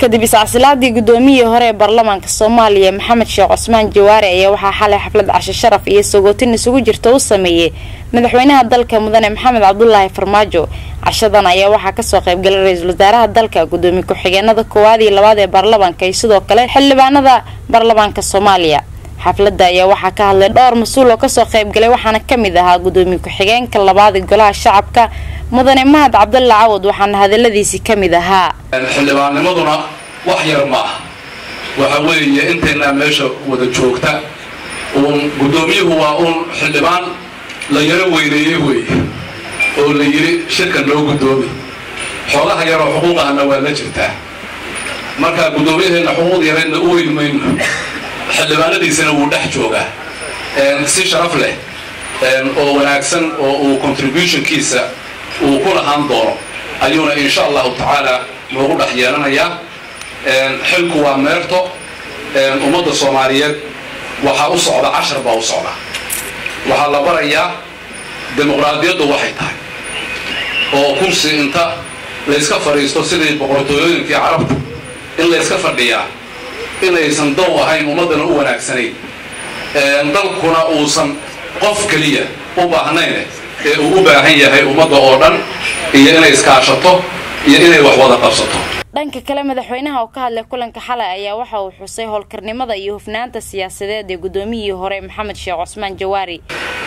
kadib iscasilaadii gudoomiyihii hore ee baarlamaanka soomaaliya maxamed sheekh cusmaan jawaari ayaa waxaa xalay xaflad casho sharaf iyo sagootin isugu jirta u sameeyey madaxweynaha dalka mudane maxamed cabdulaahi farmaajo cashadan ayaa waxaa kasoo qaybgalay ra-iisul wasaaraha dalka gudoomiye ku-xigeenada koowaad iyo labaad ee baarlamaanka iyo sidoo kale xildhibaanada baarlamaanka soomaaliya xafladda ayaa waxaa ka hadlay dhowr mas-uul oo kasoo qaybgalay waxaana kamid ahaa gudoomiye ku-xigeenka labaad ee golaha shacabka mudane mahad cabdalla cawad waxaana hadaladiisii kamid ahaa xildhibaannimaduna wax yar ma ah waxa weeye intaynaa meesha wada joogta uun guddoomiyuhu waa uun xildhibaan la yaro weyneeyey weeye oo la yidhi shirkan loo guddoomi xoogaha yaroo xuquuqahana waa la jirtaa marka guddoomiyaheenna xuquuq yareedna u weyn mayno xildhibaanadiisana wuu dhex joogaa si sharaf leh oo wanaagsan oo uu contributionkiisa uu ku lahaan doono ayuuna insha allahu tacaala noogu dhex yeelanayaa xilku waa meerto ummadda soomaaliyeed waxaa u socda cashar baa u socda waxaa la barayaa dimuqraadiyaddu waxay tahay oo kursi inta layska fadhiisto sidii boqortooyooyinkii carabta in layska fadhiyaa inaysan dow ahayn ummaddana u wanaagsanayn dalkuna uusan qof keliya u baahnayn ee uu u baahan yahay ummadda oo dhan iyo inay iskaashato iyo inay wax wada qabsato dhanka kale madaxweynaha oo ka hadlay kulanka xalay ayaa waxa uu xusay howlkarnimada iyo hufnaanta siyaasadeed ee gudoomiyihii hore maxamed sheekh cusmaan jawaari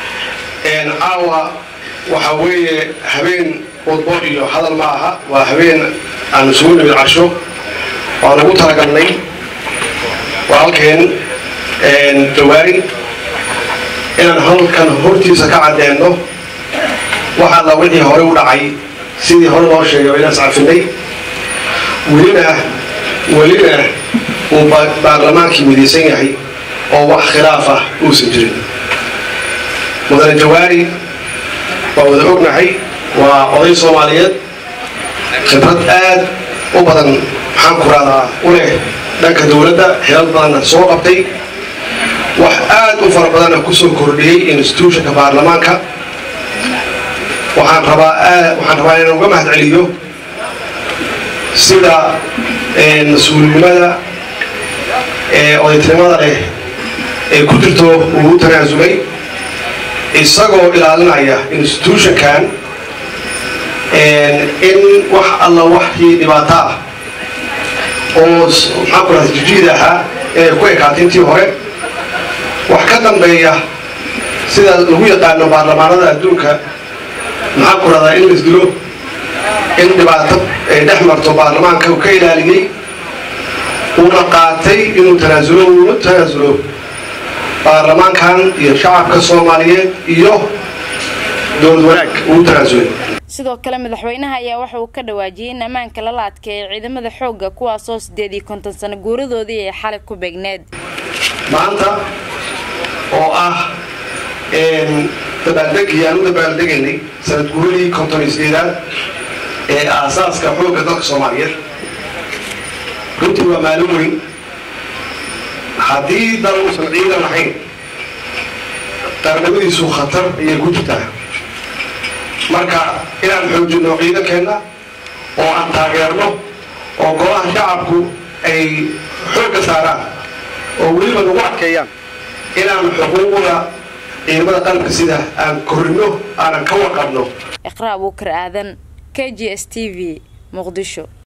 caawa waxa weeye habeen wadbo iyo hadal ma aha waa habeen aan isugu nimid casho waan ugu talagalnay walaalkeen jawaari inaan halkan hortiisa ka caddeeno waxa alla wixii hore u dhacay sidii hore loo sheegay inaan iscafinay welina welina uu baarlamaankii midaysan yahay oo wax khilaaf ah uusan jirin mudane jawaari waa wada ognahay waa oday soomaaliyeed khibrad aad u badan maxaan ku raadaa u leh dhanka dowladda xilal badanna soo qabtay wax aad u fara badanna kusoo kordhiyey institutionka baarlamaanka waxaan rabaa waxaan rabaa inaan uga mahad celiyo sida mas-uulinimada ee odaytinimada leh ee ku jirto uu u tanaasulay isagoo ilaalinaya institutionkan in wax alla waxii dhibaato ah oo maxaan ku rahda jijiid ahaa inay ku ekaatay intii hore wax ka dambeeya sida lagu yaqaano baarlamaanada adduunka maxaan ku rahdaa in laisdilo in dhibaato ay dhex marto baarlamaanka uu ka ilaaliyey uuna qaatay inuu tanaasulo uuna tanaasulo baarlamaankan iyo shacabka soomaaliyeed iyo dowlad wanaag uu tanaasulay sidoo kale madaxweynaha ayaa waxa uu ka dhawaajiyey in ammaanka lala adkeeyo ciidamada xoogga kuwaasoo sideed iyo konton sano guuradoodii ay xalay ku beegneed maanta oo ah dabaaldegii aan u dabaaldegaynay sanad guuradii konton iyo sideedaad ee aasaaska xoogga dalka soomaaliyeed runtii waa maalin weyn haddii dal uusan ciidan lahayn qarnimadiisu khatar ayay ku jirtaa marka inaan xoojinno ciidankeenna oo aan taageerno oo golaha shacabku ay xoogga saaraan oo weliba nagu adkeeyaan inaan xuquuqda ciidamada qalabka sida aan korrino aanan ka warqabno iqraa abuukar aadan k g s t v muqdisho